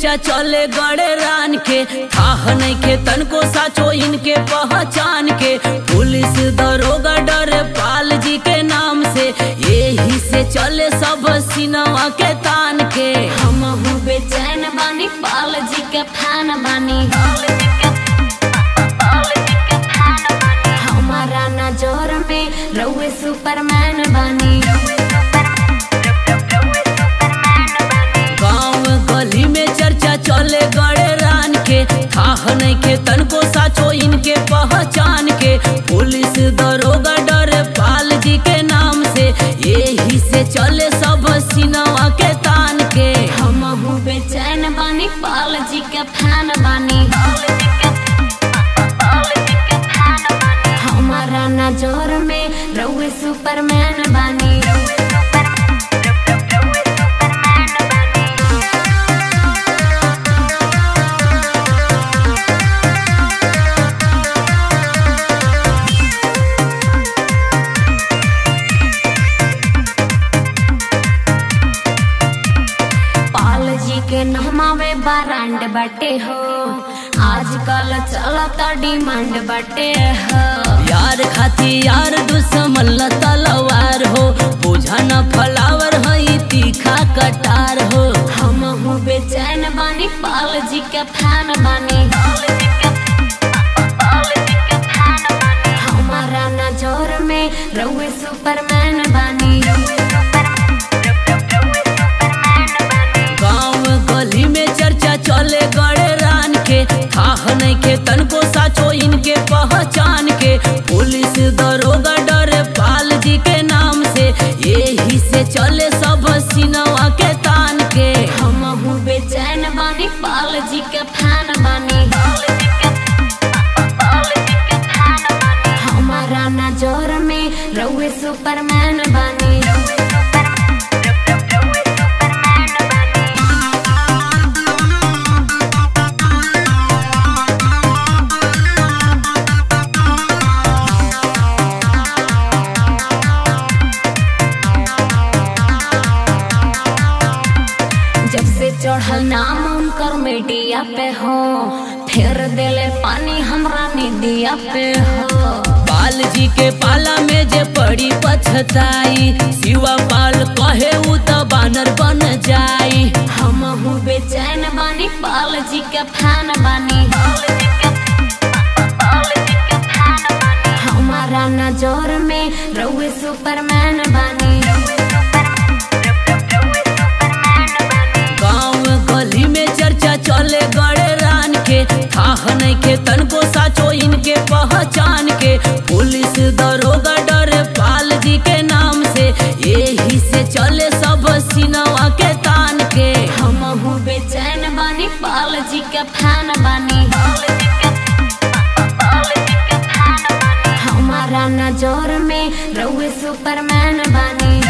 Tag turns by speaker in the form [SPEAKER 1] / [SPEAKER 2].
[SPEAKER 1] चर्चा चले गड़े रान के थाह नहीं के तनको साचो इनके पहचान के पुलिस दरोगा डरे पाल जी के नाम से यही से चले सब सिनवा के तान के
[SPEAKER 2] हम हूँ बेचैन बानी पाल जी के फैन बानी हमारा नजर में रउए सुपरमैन बानी
[SPEAKER 1] गाँव गली में चर्चा चले गड़े रान के थाह नहीं के तनको साचो इनके पहचान के पुलिस दरोगा डरे पाल जी के नाम से यही से चले सब सिनवा के तान के
[SPEAKER 2] हम हूँ बेचैन बानी पाल जी के फैन बानी हमारा नजर में रउए सुपरमैन बानी पाल जी के नहमावे बारांड बटे हो आजकल चलता डिमांड बटे हो
[SPEAKER 1] यार खाती यार दुश्मन ल तलवार हो बुझा न फलावर हई तीखा कटार हो
[SPEAKER 2] हम हूँ बेचैन बानी पाल जी के फैन बानी हमारा नजर में रउए सुपरमैन बानी
[SPEAKER 1] गाँव गली में चर्चा चले गड़े रान के थाह नहीं के तनको साचो इनके पहचान के पुलिस दरोगा डरे पाल जी के नाम से यही से चले सब सिनवा के तान के
[SPEAKER 2] हम हूँ बेचैन बानी पाल जी के फैन बानी हमारा नजर में रउए सुपरमैन बानी जब से चढ़ल नाम उनकर मीडिया पे हो फेर देले पानी हमरा निदिया पे हो
[SPEAKER 1] पाल जी के पाला में जे पड़ी पछताई शिवा पाल कहे उ त बानर बन जाई
[SPEAKER 2] हम हूँ बेचैन बानी पाल जी के फैन बानी हमारा नजर में रउए सुपरमैन बानी
[SPEAKER 1] गाँव गली में चर्चा चले गड़े रान के थाह नहीं के तनको साचो इनके पहचान के पुलिस दरोगा डरे पाल जी के नाम से यही से चले सब सिनवा के तान के
[SPEAKER 2] हम हूँ बेचैन बानी पाल जी के फैन बानी हमारा नजर में रउए सुपरमैन बानी